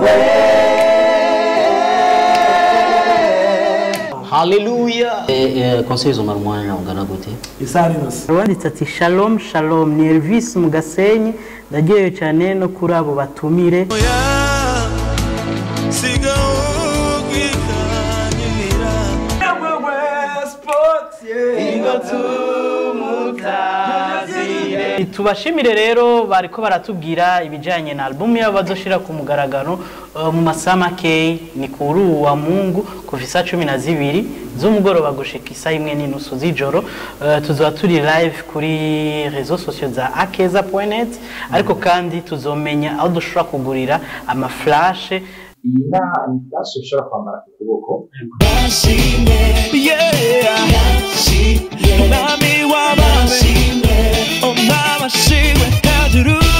haleluya konseri zomara umwanya ungana gute isaha n'inose wanditse ati shalom shalom ni elvis mu gasenyi ndaryohewe cyane no kuri abo batumire tubashimire rero bariko baratubwira ibijyanye na alubumu yabo bazoshira ku mugaragaro uh, mu masaha makeyi ni kuri uwu wa mungu kuva isa cumi na zibiri z'umugoroba gushika isa imwe n'inusu z'ijoro uh, tuzaba turi live kuri rezo sosiyo za akeza net ariko kandi tuzomenya aho dushobora kugurira amaflashe iyi naha ni flash ushobora kwambara ku kuboko Nami wabashimwe, oh nabashimwe hejuru